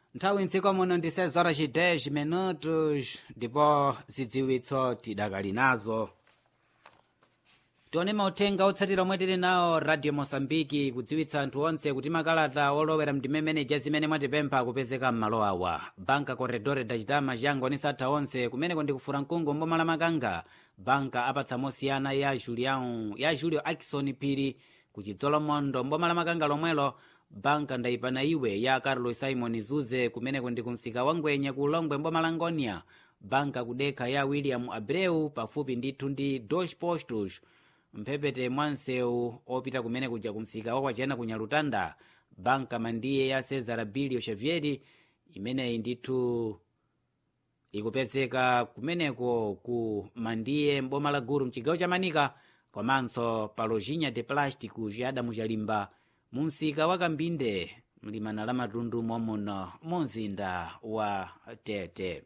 nthawi mdziko muno ndi 6 horas 10 minutos ndipo zidziwitso tidakali nazo tione mauthenga otsatira omwe tili nawo radio mosambiki kudziwitsa anthu onse kuti makalata olowera mdimemeneja zimene mwatipempha kupezeka m'malo awa banka corredore dachitama chango ni satha onse kumeneko ndikufura mkungu mboma la makanga banka apatsa mosiyana ya julião ya julio akison phiri kuchidzolomondo mboma la makanga lomwelo banka ndayipana iwe ya carlos simon zuze kumeneko ndi kumsika wa ngwenya ku longwe mboma la ngonia banka kudekha ya william abreu pafupi ndithu ndi dos postos mphepete mwa msewu opita kumene kuja kumsika wakwachena ku nyalutanda banka mandiye ya cesar bilio xavieri imeneyi ndithu ikupezeka kumeneko ku mandiye mboma la guru mchigawo cha manika komanso pa lojinha de plástico chiyadamu chalimba mu msika wa kambinde mlimana la matundu momuno mu mzinda wa tete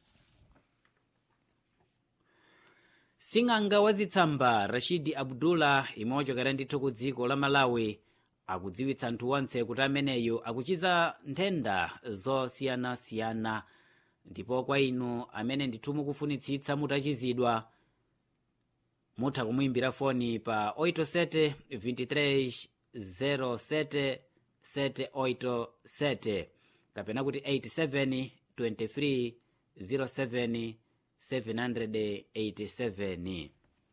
sing'anga wazitsamba rashidi abdullah imwe wachokera ndithu ku dziko la malawi akudziwitsa anthu onse kuti ameneyo akuchiza nthenda zosiyanasiyana ndipo kwa inu amene ndithu mukufunitsitsa mutachizidwa mutha kumuimbira foni pa 87 23 07 787 kapena kuti 87 23 07 787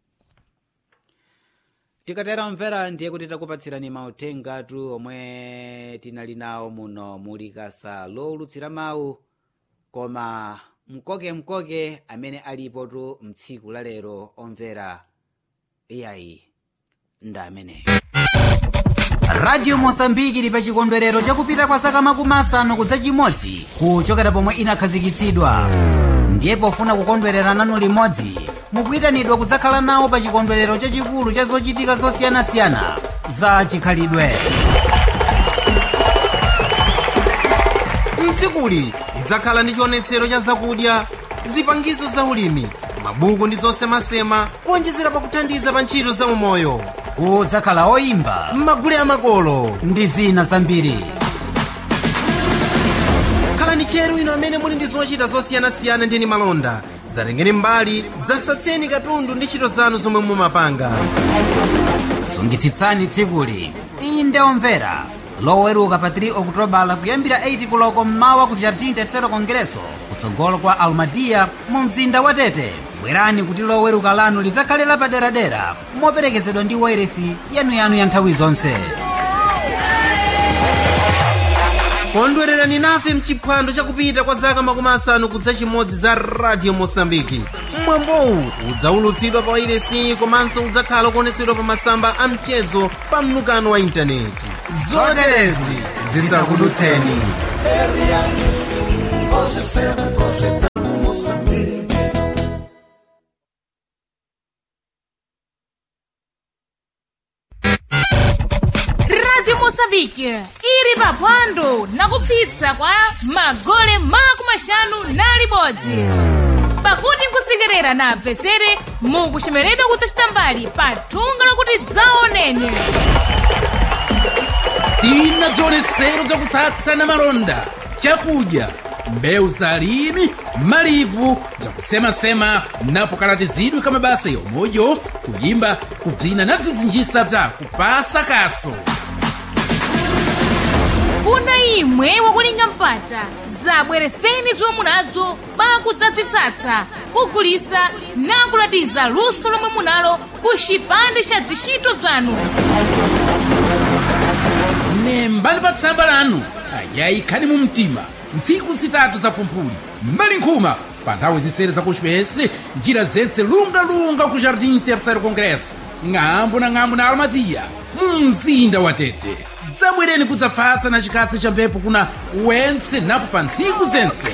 tikatera mvera ndiye kuti takupatsirani mauthengatu omwe tinali nawo muno muli kasa lowulutsira mawu koma mkoke-mkoke amene alipotu mtsiku la lero omvera iyayi nda ameneyo radio mosambiki ili pa chikondwerero chakupita kwa zaka makumi asanu kudza chimodzi kuchokera pomwe inakhazikitsidwa ndiye pofuna kukondwerera nanu limodzi mukuyitanidwa kudzakhala nawo pa chikondwerero chachikulu cha zochitika zosiyanasiyana za chikhalidwe mdzikuli lidzakhala ndi chionetsero cha zakudya zipangizo za ulimi mabuku ndi zosemasema kuonjezera pakuthandiza pa ntchito za umoyo kudzakhala oyimba m'magule amakolo ndi zina zambiri khalani tcheru inu amene muli ndi zochita zosiyanasiyana ndi malonda dzatengeni mbali dzasatseni katundu ndi ntchito zanu zomwe mumapanga sungitsitsani tsikuli inde omvera loweruka pa 3 okutobala kuyambira 8 kuloko mmawa ku jardim tercero congresso kutsogolo kwa almadia mu mzinda wa tete bwerani kuti loweruka lanu lidzakhale lapaderadera moperekezedwa ndi wairesi yanuyanu ya nthawi zonse kondwererani nafe mchiphwando chakupita kwa zaka makumi asanu kudza chimodzi za radio mosambiki mwambowu udzaulutsidwa pa wairesi komanso udzakhala kuonetsedwa pa masamba a mchezo pa mnukano wa intaneti zoterezi zisakudutseni radio moçambique ili paphwando nakupsitsa kwa magole makumi maxanu na libodzi pakuti nkusekerera na apesere mukuchemeredwa kudzachita mbali pa thunga lokuti dzaoneni tina bzionetsero bzakutsatsana malonda chakudya mbewu zalimi malivu bzakusemasema napo kalatizidwe ka mabasa yomweyo kuyimba kubzina na bzizinjisa bza kupasa kaso kuna imwe wakulinga mpata zabwereseni zomwe munazo pakudzabzitsatsa kugulisa nakulatiza luso lomwe munalo ku chipande cha zishito bzanu nembani pa tsamba lanu ayayi khani mu mtima ntsiku zitatu za pumphuli mbali nkhuma pa nthawi zisere zakuchipesi njira zentse lungalunga ku jardim terceiro congresso ng'ambo na ng'ambo na almadia mu mzinda wa tete dzabwereni kudzapfatsa na chikatsi cha mphepo kuna wentse napo pa ntsiku zentse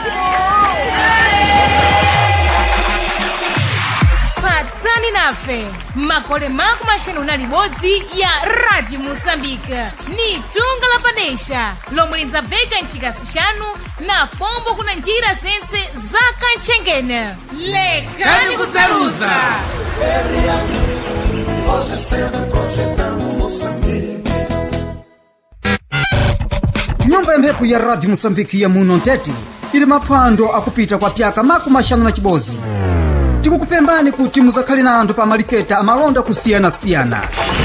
patsani nafe makole makumi maxanu na libodzi ya radio moçambique ni thunga la padesha lomwe lidzabveka mchikasi chanu na pombo kuna njira zentse za kantchengene lekani kudzaluza nyumba ya mphepo ya radio moçambike ya muno ntete ili maphwando akupita kwa pyaka makumi axanu na cibodzi tikukupembani kuti muzakhale na anthu pa maliketa amalonda kusiyanasiyana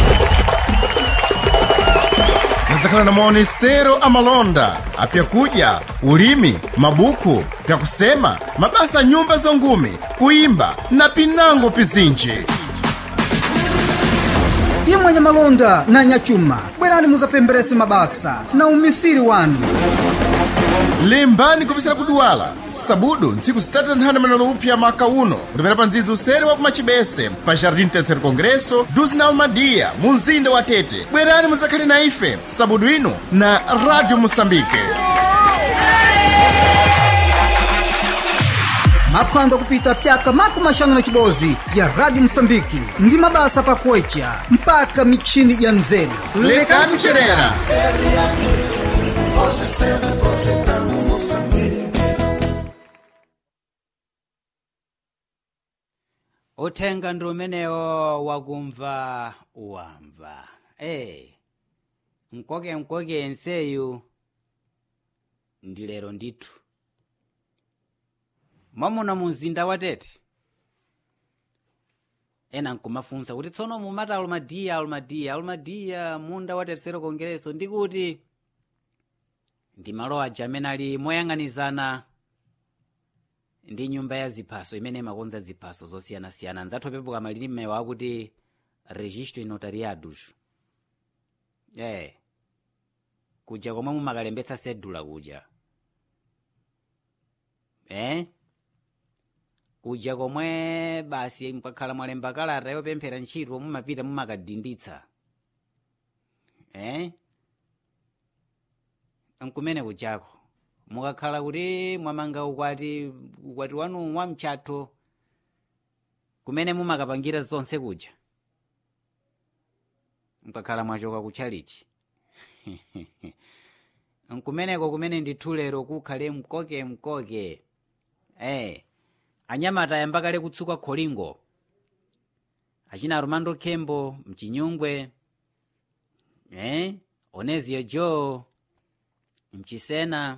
muzakhala na maonesero amalonda apyakudya ulimi mabuku pyakusema mabasa a nyumba zongume kuimba na pinango pizinji imwe nyamalonda na nyachuma bwerani muzapemberese mabasa na umisiri wanu limbani kupisira kudwala sabudu ntsiku zitatu nthanda manalo upya maka uno kutapera pa ndzidzi usere wa kumachibese pa jardim terceiro congresso dos na almadia mu mzinda wa tete bwerani muzakhale na ife sabudu ino na radio moçambique maphwando akupita pyaka makumi axanu na cibodzi ya radio moçambike ndi mabasa pakuwecha mpaka michini ya mzeru lekani kucherera uthenga ndi umenewo wakumva wamva e mkoke mkoke nseyu ndi lero ndithu mwamuna mu mzinda wa tete ena nkumafunsa kuti tsono mumati alumadiya alumadiya alumadiya munda wa terceiro congresso ndikuti ndi malo aja amene ali moyang'anizana ndi nyumba ya ziphaso imene imakonza ziphaso zosiyanasiyana nzathu pepuka malilimewo akuti registro notariados eh kuja komwe mumakalembetsa sedula kuja eh kuja komwe basi mukakhala mwalemba kalata yopemphera ntchito mumapita mumakadinditsa eh nkumene kujako mukakhala kuti mwamanga ukwati ukwati wanu wa mchatho kumene mumakapangira zonse kuja mukakhala mwachoka kutchalichi nkumeneko kumene ndithu lero kukhale mkoke mkoke eh anyamata ayamba kale kutsuka kholingo achina romando khembo mchinyungwe eh onezio joe mchisena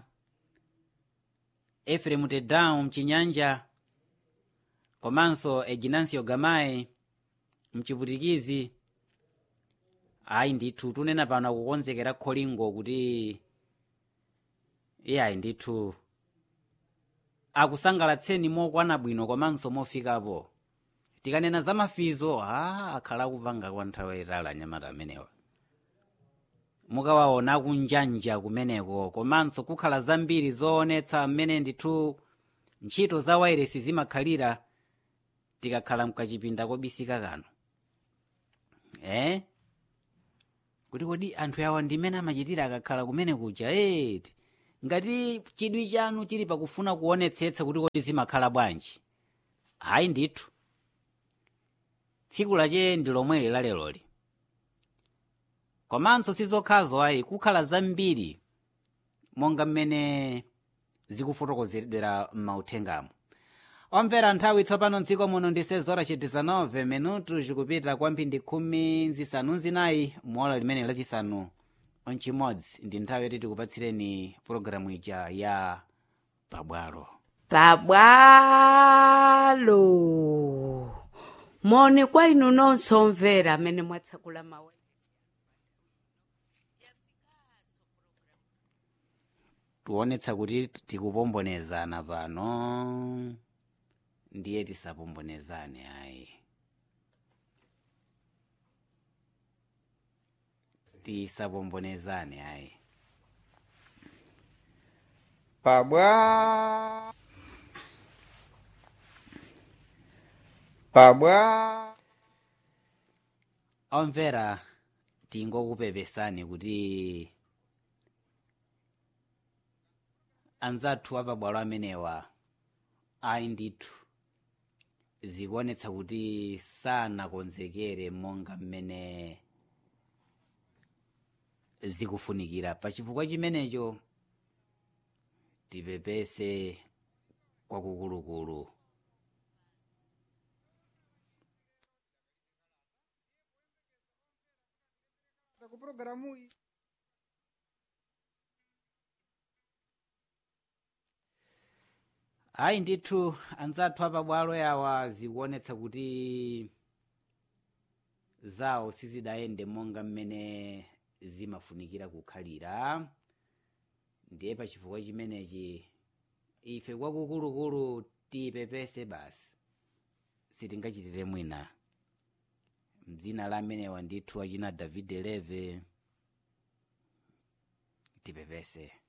efremu tedau mchinyanja komanso eginancio gamayi mchiputikizi ayi ndithu tunena pano akukonzekera kholingo kuti iye ayi ndithu akusangalatseni mokwana bwino komanso mofikapo tikanena za mafizo a akhala akupanga kwa nthawi yayitali anyamata amenewa mukawaona kunjanja kumeneko komanso kukhala zambiri zoonetsa mmene ndithu ntchito za wairesi zimakhalira tikakhala mkachipinda kobisika kano eh kuti kodi anthu awa ndimene amachitira akakhala kumene kuja eti ngati chidwi chanu chili pakufuna kuonetsetsa kuti kodi zimakhala bwanji hayi ndithu tsiku lache ndi lomweli laleloli komanso sizokhazo ayi kukhala zambiri monga mmene zikufotokozeredwera m'mauthengamo omvera nthawi tsopano mdziko muno ndi sezora ci 19 minutu zikupita kwamphindi khumi zisanu zinayi muola limene lachisanu mchimodzi ndi nthawi yoti tikupatsireni pologalamu ija ya pabwalo pabwalo moni kwa inu nonse omvera amene mwatsakula mawu tionetsa kuti tikupombonezana pano ndiye tisapombonezane ayi tisapombonezane ayi pabwa pabwa omvera tingokupepesani kuti anzathu apabwalo amenewa ayi ndithu zikuonetsa kuti sanakonzekere monga mmene zikufunikira pachifukwa chimenecho tipepese kwakukulukulu ku programu iyi ayi ndithu anzathu apabwalo yawa zikuonetsa kuti zawo sizidayende monga mmene zimafunikira kukhalira ndiye pa chifukwa chimenechi ife kwakukulukulu tiyipepese basi sitingachitire mwina mdzina la amenewa ndithu achina david leve tipepese